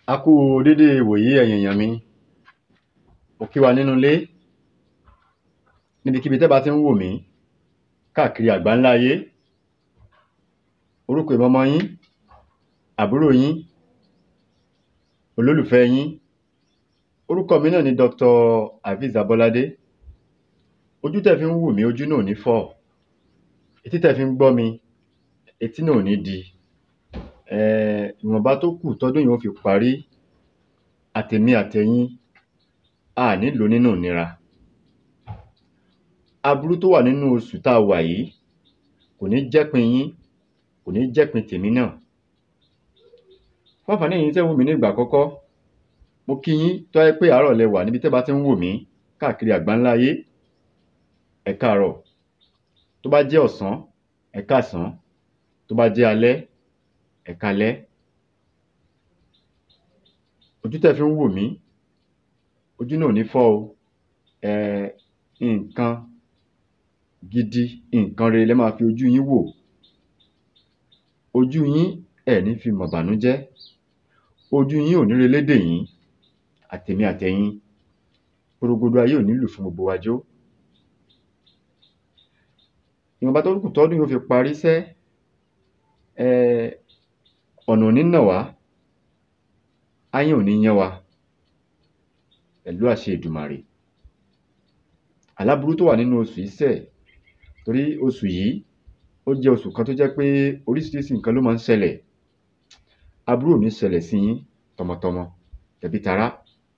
A kú u dédé ìwòyí ẹ̀yin èèyàn mi mo kí wa nínú ilé níbikíbi tẹ́ bá tí ń wò mí káàkiri àgbáńlá ayé orúkọ èmi ọmọ yín àbúrò yín olólùfẹ́ yín orúkọ mi náà ni Dr. Habeez Abọ́ládé ojú tẹ́ fi ń wò mí ojú náà ò ní fọ́ etí tẹ́ fi ń gbọ́ mi etí náà ò ní di um ìwọ̀nba tó kù tọ́dún yìí ó fi parí àtèmi àtẹ̀yin a à ní lò ó nínú ìnira aburú tó wà nínú oṣù tá a wà yìí kò ní jẹ́pin yín kò ní jẹ́pin tèmi náà fún àǹfààní ẹ̀yin tẹ́ ń wò mí ní ìgbà àkọ́kọ́ mo kí yín tó bá jẹ́ pé àárọ̀ lẹ wà níbi tẹ́ bá tí ń wò mí káàkiri àgbáńlá ayé ẹ káàárọ̀ tó bá jẹ́ ọ̀sán ẹ káàsán tó bá jẹ́ alẹ́ ẹ káalẹ́ ojú tẹ́ fi ń wò mí ojú náà ò ní fọ́ o um nǹkan gidi nǹkan rere lẹ́ máa fi ojú yín wò ojú yín ẹ̀ ní fi mọ̀ ìbànújẹ́ ojú yín ò ní relédè yín àtèmi àtẹ̀yin porongodo ayé ò ní lù fún gbogbo wa jó ìwọ̀nba tó kù tọ́dún yìí ó fi parí sẹ́ um ọ̀nà ò ní nà wá ááyán ò ní yán wa pẹ̀lú àṣẹ Èdùmàrè àlá burú tó wà nínú oṣù yìí sẹ̀ torí oṣù yìí ó jẹ́ oṣù kan tó jẹ́ pé oríṣiríṣi nǹkan ló máa ń ṣẹlẹ̀ aburú ò ní ṣẹlẹ̀ sí yín tọmọtọmọ tẹbí tará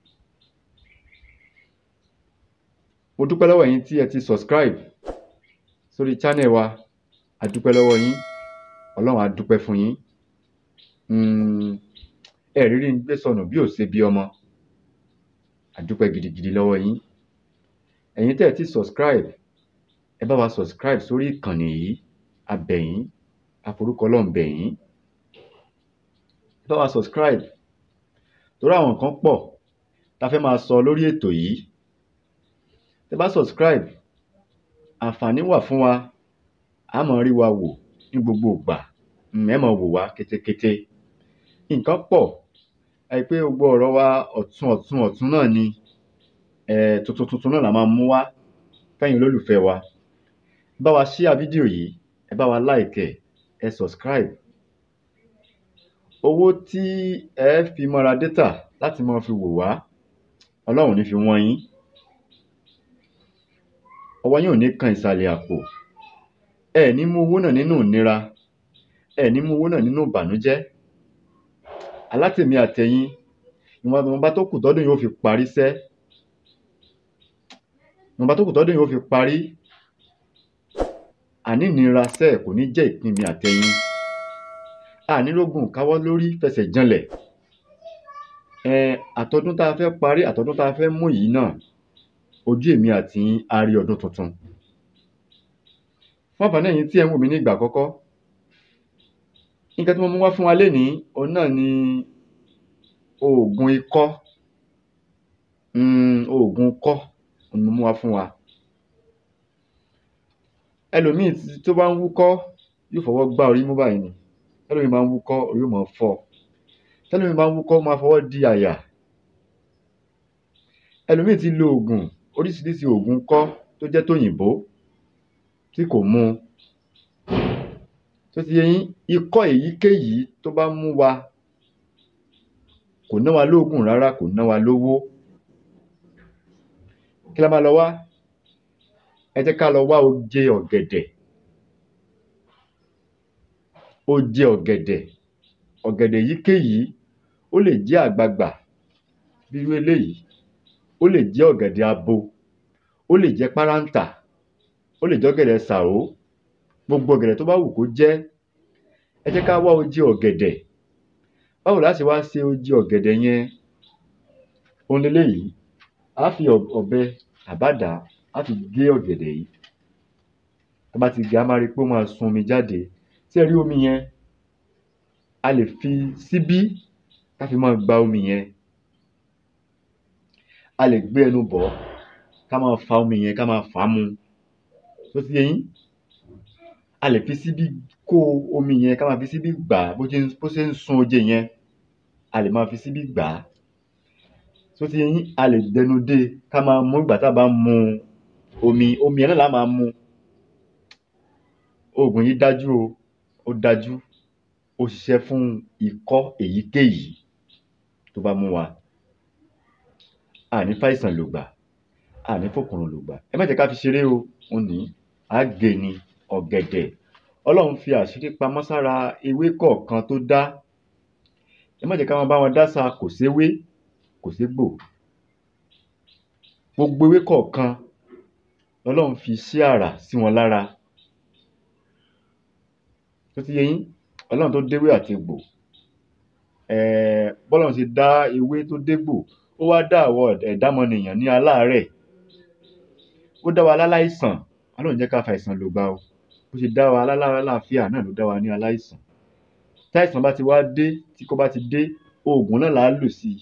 mo dúpẹ́ lọ́wọ́ ẹ̀yin tí ẹ ti subscribe sórí channel wa a dúpẹ́ lọ́wọ́ yín Ọlọ́run á dúpẹ́ fún yín um ẹ rí rí n gbé sọnù bí ò ṣe bí ọmọ a dúpẹ́ gidigidi lọ́wọ́ yín ẹ̀yin tẹ́ ẹ ti subscribe ẹ bá wa subscribe sórí ìkànnì yìí a bẹ̀ yín a forúkọ Ọlọ́run bẹ̀ yín ẹ bá wa subscribe torí àwọn nǹkan pọ̀ tá a fẹ́ máa sọ lórí ètò yìí tẹ́ bá subscribe àǹfààní wà fún wa a máa rí wa wò ní gbogbo ìgbà um ẹ máa wò wá ketekete nǹkan pọ̀ ẹ rí i pé gbogbo ọ̀rọ̀ wa ọ̀tun ọ̀tun ọ̀tun náà ni um tuntun tuntun náà la máa mú wá fẹ́yin olólùfẹ́ wa ẹ bá wa share fídíò yìí ẹ bá wa like ẹ̀ ẹ subscribe owó tí ẹ fi máa ra data láti máa fi wò wá Ọlọ́run ò ní fi wọ́n yín ọwọ́ yín ò ní kan ìsàlẹ̀ àpò ẹ ní mú owó náà nínú ìnira ẹ ní mú owó náà nínú ìbànújẹ́ alátèmi àtẹ̀yin ìwọ̀nba tó kù tọ́dún yìí ó fi parí sẹ́ ìwọ̀nba tó kù tọ́dún yìí ó fi parí àní ìnira sẹ́ kò ní jẹ́ ìpín mi àtẹ̀yin ànírógùn káwọ́ lórí fẹsẹ̀ janlẹ̀ um àtọdún tá a fẹ́ parí àtọdún tá a fẹ́ mú yìí náà ojú èmi àti yín á rí ọdún tuntun fún àǹfààní ẹ̀yin tí ẹ̀ ń wò mí ní ìgbà àkọ́kọ́ nǹkan tí mo mú wá fún wa lénìí òun náà ni oògùn ikọ́ um oògùn ikọ́ òun ni mo mú wá fún wa ẹlòmíì tó bá ń wúkọ́ yóò fọwọ́ gbá orí mú báyìí ni tẹ́lòmíì bá ń wúkọ́ orí ó máa fọ́ ọ tẹ́lòmíì bá ń wúkọ́ ó máa fọwọ́ di àyà ẹlòmíì ti lo oògùn oríṣiríṣi oògùn ikọ́ tó jẹ́ tòyìnbó tí kò mu tó ti yé yín ikọ́ èyíkéyìí tó bá mú wa kò ná wa lóògùn rárá kò ná wa lówó kí la máa lọ wá ẹ jẹ́ ká lọ wá oje ọ̀gẹ̀dẹ̀ oje ọ̀gẹ̀dẹ̀ ọ̀gẹ̀dẹ̀ èyíkéyìí ó lè jẹ́ àgbagbà bí irú eléyìí ó lè jẹ́ ọ̀gẹ̀dẹ̀ abo ó lè jẹ́ páráǹtà ó lè jẹ́ ọ̀gẹ̀dẹ̀ sàró gbogbo ọ̀gẹ̀dẹ̀ tó bá wù kó jẹ́ ẹ jẹ́ ká wá oje ọ̀gẹ̀dẹ̀ báwo la ṣe wá ṣe oje ọ̀gẹ̀dẹ̀ yẹn òun leléyìí á fi ọ̀bẹ àbádàá á fi gé ọ̀gẹ̀dẹ̀ yìí tá bá ti gé a máa rí i pé ó máa sun omi jáde ṣé ẹ rí omi yẹn a lè fi síbí ká fi máa gba omi yẹn a lè gbé ẹnu bọ̀ ọ́ ká máa fa omi yẹn ká máa fà á mu tó ti yé yín a lè fi síbí kó omi yẹn ká máa fi síbí gbà á bó ṣe ń bó ṣe ń sun oje yẹn a lè máa fi síbí gbà á tó ti yé yín a lè dẹnu dé ká máa mú ìgbà tá a bá ń mu omi omi yẹn náà la máa mu oògùn yìí dájú o ó dájú ó ṣiṣẹ́ fún ikọ́ èyíkéyìí tó bá mú wa àní fàìsàn lògbà àní fòkùnrùn lògbà ẹ má jẹ́ ká fi ṣeré o òun ní àgè ni ọ̀gẹ̀dẹ̀ ọlọ́run fi àṣírí pamọ́ sára ewé kọ̀ọ̀kan tó dá ẹ má jẹ́ ká máa bá wọn dásà kò séwé kò ségbò gbogbo ewé kọ̀ọ̀kan lọ́lọ́run fi sí àrà sí wọn lára tó ti yé yín ọlọ́run tó déwé àti egbò um bọ́lọ́run ṣe dá ewé tó dégbò ó wá dá àwọn ẹ̀dámọnìyàn ní aláàárẹ̀ ó dá wa láláìsàn ọlọ́run jẹ́ ká fàìsàn lògbà o bó ṣe dá wa lálàáfíà náà ló dá wa ní aláìsàn táìsàn bá ti wá dé tí kò bá ti dé oògùn náà là á lò sí i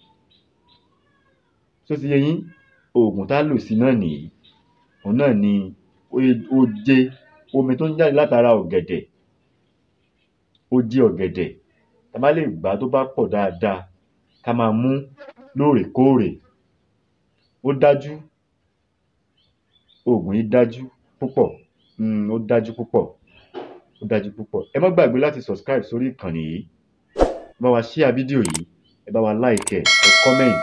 tó ti yé yín oògùn tá a lò sí náà nìyí òun náà ni oje omi tó ń jáde látara ọ̀gẹ̀dẹ̀ oje ọ̀gẹ̀dẹ̀ tá a bá lè gbà á tó bá pọ̀ dáadáa ká máa mú lóòrèkóòrè ó dájú oògùn yìí dájú púpọ̀ um ó dájú púpọ̀ ó dájú púpọ̀ ẹ má gbàgbé láti subscribe sórí ìkànnì yìí ẹ bá wa share fídíò yìí ẹ bá wa like ẹ ẹ comment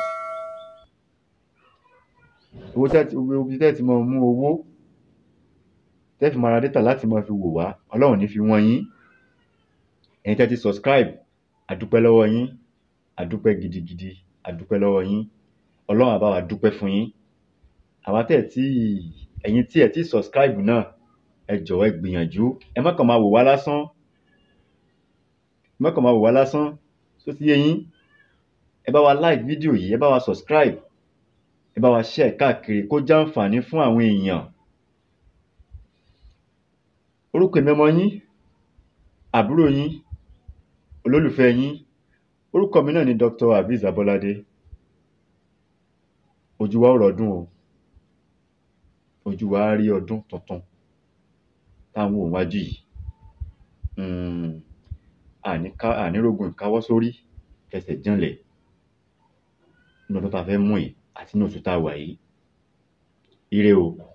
owó tẹ́ ti ibi tẹ́ ti máa mú owó tẹ́ fi máa ra data láti máa fi wò wá ọlọ́run ní fi wọ́n yín ẹ̀yin tẹ́ ti subscribe àdúpẹ́ lọ́wọ́ yín àdúpẹ́ gidigidi àdúpẹ́ lọ́wọ́ yín ọlọ́run á bá wa dúpẹ́ fún yín àwa tẹ́ ẹ̀ tí ẹ̀yin tí ẹ̀ tí subscribe náà ẹ jọ̀wọ́ ẹ gbìyànjú ẹ má kàn máa wò wá lásán ẹ má kàn máa wò wá lásán tó ti yé yín ẹ bá wa like fídíò yìí ẹ bá wa subscribe ẹ bá wa share káàkiri kó jàǹfààní fún àwọn èèyàn orúkọ èmi ọmọ yín àbúrò yín olólùfẹ́ yín orúkọ mi náà ni Dr. Aviz Abolade ojú wa ó rọdún o ojú wa á rí ọdún tuntun táwọn òun wájú yìí um àní ká àní rógun ìkáwọ́ sórí fẹsẹ̀ janlẹ̀ nínú ọdún tá a fẹ́ mú yìí àti ní oṣù tá a wà yìí ire o